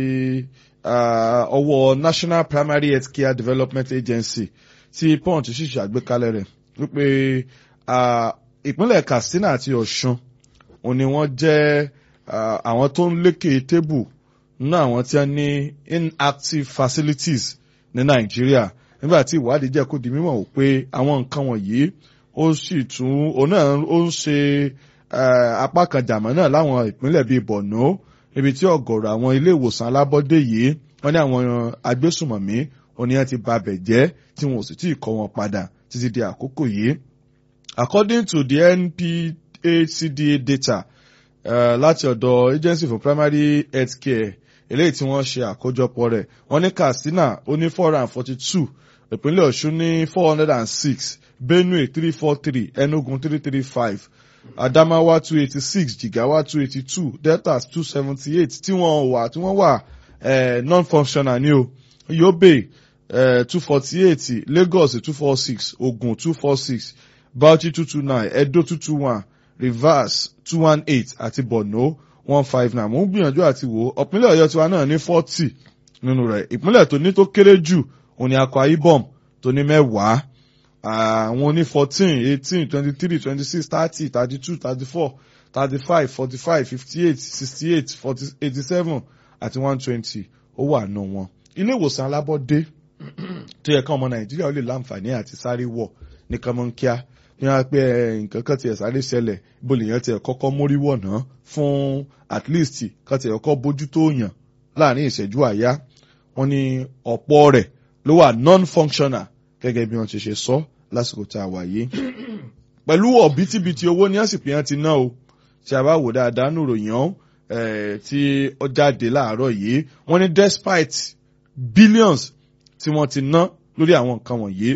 ọwọ́ National Primary Health Care Development Agency tí punch sì ṣàgbékalẹ̀ rẹ̀ wípé ìpínlẹ̀ Katsina àti Ọ̀ṣun òun ni wọ́n jẹ́ àwọn tó ń lékè tébù nínú àwọn tí wọ́n ní inactive facilities ní Nàìjíríà nígbà tí ìwádìí jẹ́ kó di mímọ̀ wò pé àwọn nǹkan wọ̀nyí ó sì tún òun náà ó ń ṣe apá kan jàmọ́ náà láwọn ìpínlẹ̀ bíi Borno ibi tí ọ̀gọ̀rọ̀ àwọn ilé ìwòsàn alábọ́dé yìí wọ́n ní àwọn agbésùmọ̀mí oníyàn ti ba bẹ̀ jẹ́ tí wọn ò sì tí ì kọ́ wọn padà títí di àkókò yìí. According to the NPHCDA data uh, láti ọ̀dọ̀ Agency for Primary Health Care eléyìí tí wọ́n ṣe àkójọpọ̀ rẹ̀ wọ́n ní Katsina ó ní four hundred and forty two ìpínlẹ̀ Ọ̀ṣun ní four hundred and six Benue three four three Enugu three three five Adamawa two eighty six Jigawa two eighty two Delta two seventy eight tí wọ́n wà tí wọ́n wà non-functional ní o Yobe two forty eight Lagos two four six Ogun two four six Bauchi two two nine Edo two two one Rivers two one eight àti Borno one five nine mo ń gbìyànjú àti wò ó ìpínlẹ̀ Ọ̀yọ́ tiwa náà ní forty nínú rẹ̀ ìpínlẹ̀ tó ní tó kéré jù òun ni Akwa Ibom tó ní mẹ́wàá àwọn ní fourteen eighteen twenty three twenty six thirty thirty two thirty four thirty five forty five fifty eight sixty eight forty eighty seven àti one twenty ó wà nù wọn. ilé ìwòsàn alábọ́dé tó yẹ ká ọmọ Nàìjíríà ó lè láǹfààní àti sáré wọ̀ ní kánmọ́nkíá ní wọ́n á pé nǹkan kan tiẹ̀ sáré ṣẹlẹ̀ bó lè yàn tiẹ̀ kọ́kọ́ mórí wọ̀ náà fún at least kan tiẹ̀ kọ́kọ́ bójú tó yàn láàrin ìṣẹ́jú àyá wọ́n ní ọ̀pọ̀ rẹ̀ ló wà non-functional gẹ́gẹ́ bí wọ́n ti ṣe sọ lásìkò tá a wà yìí. pẹ̀lú ọ̀bítíbitì owó ní àsìkò yẹn ti ná o tí a bá wò dáadáa nù ròyìn ọ́n tí ó jáde láàárọ̀ yìí wọ́n ní despite billions tí wọ́n ti ná lórí àwọn nǹkan wọ̀nyí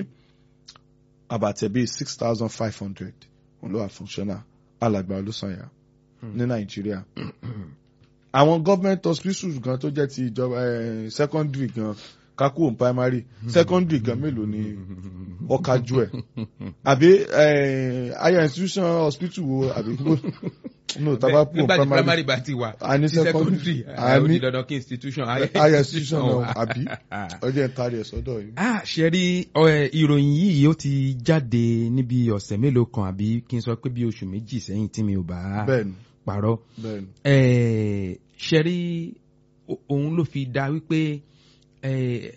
àbàtẹ̀ bíi six thousand five hundred òun ló wà functional alàgbà olùsànyà ní nàìjíríà. àwọn government hospitals gan tó jẹ́ ti ìjọba secondary gan kakú òun primary secondary gan mélòó ni ọ̀kájú ẹ̀ àbí higher institution hospital wo àbí no taba kú òun nígbà tí primary primary bá ti wà a ní tí secondary secondary a ó ní di dandan kí institution higher institution náà àbí ọjọ́ ìtàrí ẹ̀ sọ́dọ̀ yìí. Ah, ṣe rí ẹ, ìròyìn yìí ó ti jáde níbi ọ̀sẹ̀ mélòó kan àbí kí n sọ pé bí oṣù méjì sẹ́yìn tí mi ò bá bẹ́ẹ̀ni parọ́. bẹ́ẹ̀ni Ẹ, ṣe rí o- òun ló fi dá wípé ẹ,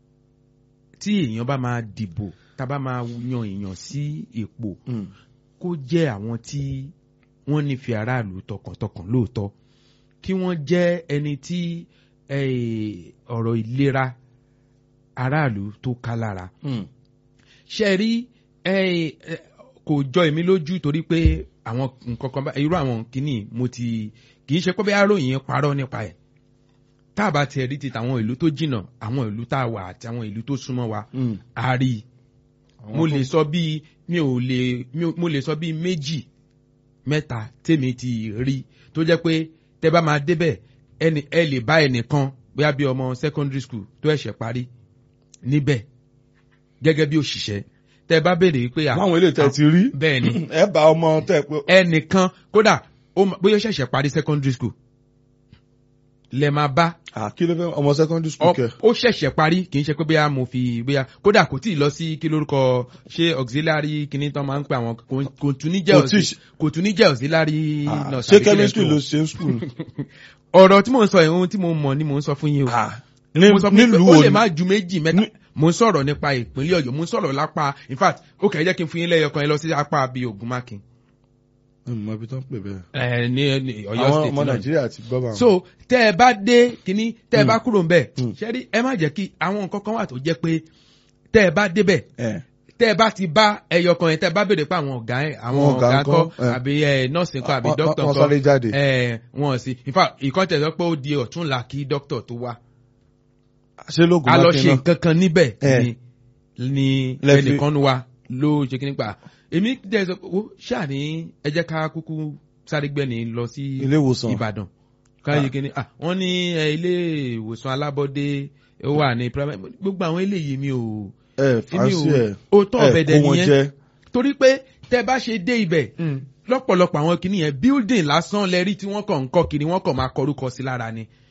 tí èèyàn bá máa dìbò tá a bá máa yan èèyàn sí ipò Mm. kó jẹ́ àwọn tí wọ́n nífẹ̀ẹ́ aráàlú tọkàntọkàn lóòótọ́ kí wọ́n jẹ́ ẹni tí eh, ọ̀rọ̀ ìlera aráàlú tó ká lára. Mm. ṣe rí eh, eh, kò jọ èmi lójú torí pé àwọn nǹkan kan bá irú àwọn kìíní mo ti kì í ṣe pé bẹ́ẹ̀ aróyìn parọ́ nípa ẹ̀ tá a bá tiẹ̀ rí ti tàwọn ìlú tó jìnnà àwọn ìlú tá a wà àti àwọn ìlú tó súnmọ́ wa Mm. a rí i Àwọn mo tó- lè sọ bíi mi ò lè mi ò- mo lè sọ bíi méjì mẹ́ta tèmi ti rí tó jẹ́ pé tẹ́ bá máa débẹ̀ ẹni ẹ lè bá ẹnìkan bóyá bí ọmọ secondary school tó ẹ̀ṣẹ̀ parí níbẹ̀ gẹ́gẹ́ bí òṣìṣẹ́ tẹ́ bá béèrè wípé à- láwọn ilé tẹ́ ti rí bẹ́ẹ̀ ni ẹ bá ọmọ tẹ́ pé ẹnìkan kódà ó ma- bóyá ó ṣẹ̀ṣẹ̀ parí secondary school lẹ máa bá à kí ló fẹ́ ọmọ secondary school kẹ. ó ṣẹ̀ṣẹ̀ parí kì í ṣe pé bóyá mo fi bóyá kódà kò tí ì lọ sí kí lórúkọ ṣé auxiliary kìíní tán máa ń pè àwọn kò- kò tún ní jẹ́ Kò tí ì auxi- kò tún ní jẹ́ auxiliary Ah, nurse ṣé àbí kí lẹ chemistry pè ló wọ́n. ṣe ń school. ọ̀rọ̀ tí mò ń sọ yìí ohun tí mo mọ̀ ni mò ń sọ fún yín o ní mo sọ fún yín pé nílùú ó wo lè ni má ju méjì mẹ́ta Ní- mo ń sọ̀rọ̀ nípa ìpínlẹ̀ ọ̀yọ́ mo ń sọ̀rọ̀ lápá in fact ó kẹ́ ẹ jẹ́ kí n fún yín lẹ́yọ kan ẹ lọ sí apá bíi ògùnmákin mo ibi tó ń pè bẹ́ẹ̀. ẹ ní ní ọ̀yọ́ àwọn state ọmọ náà nàìjíríà ti gbọ́ bá wọn. so tẹ ẹ bá dé kínní tẹ ẹ bá kúrò ń bẹ Mm. ṣẹ́rí ẹ má jẹ́ kí àwọn nǹkan kan wà tó jẹ́ pé tẹ ẹ bá débẹ̀ ẹ tẹ ẹ bá ti bá ẹyọ kan yẹn tẹ ẹ bá béèrè pé àwọn ọ̀gá ẹ àwọn Àwọn ọ̀gá ọ̀gá ńkọ́? ńkọ́ Eh. àbí ẹ nọ́ọ̀sì ńkọ́ àbí Wọ́n- dókítà wọ́n ńkọ́ sáré jáde. ẹ wọn sì in fact ìkan tẹ̀ sọ pé ó di ọ̀túnla kí dókítà tó wá ṣé lóògùn a lọ mákin ṣe náà. nǹkan kan níbẹ̀ Eh. ni ni Lẹ fi- ẹnìkan wa ló ṣe kí nípa èmi dẹ̀ sọ pé ó ṣáà ní ẹ jẹ́ ká kúkú sáré gbẹ́ni lọ sí ilé ìwòsàn. ìbàdàn káyé kínní ah wọ́n ní ẹ, ilé ìwòsàn alábọ́dé ó wà ní primary gbogbo àwọn eléyìí mi ò ẹ èmi fàásì ò ẹ ó tọ́ ẹ ọ̀bẹ̀dẹ̀ kó wọn nìyẹn jẹ. torí pé tẹ bá ṣe dé ibẹ̀ lọ́pọ̀lọpọ̀ àwọn kìnìyẹn building lásán lẹ́rí tí wọ́n kàn ń kọ́ kiri wọ́n kàn máa kọrúkọ sí lára ni